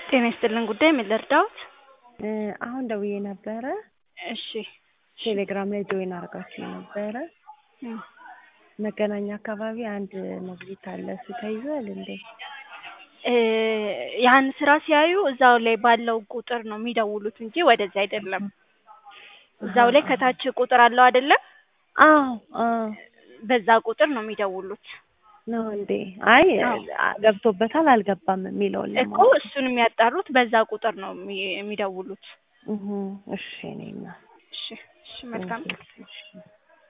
ጤና ይስጥልን ጉዳይ ምን ልርዳዎት? አሁን ደውዬ ነበረ። እሺ ቴሌግራም ላይ ጆይን አድርጋችሁ ነበረ። እም፣ መገናኛ አካባቢ አንድ ሞግዚት አለ። እሱ ተይዟል እንዴ? እ ያን ስራ ሲያዩ እዛው ላይ ባለው ቁጥር ነው የሚደውሉት እንጂ ወደዚህ አይደለም። እዛው ላይ ከታች ቁጥር አለው አይደለም? አዎ አዎ በዛ ቁጥር ነው የሚደውሉት ነው እንዴ? አይ አዎ። ገብቶበታል አልገባም የሚለውን እኮ ለማወቅ እሱን የሚያጣሩት በዛ ቁጥር ነው የሚ- የሚደውሉት። እህ፣ እሺ እኔና እሺ እሺ መልካም እሺ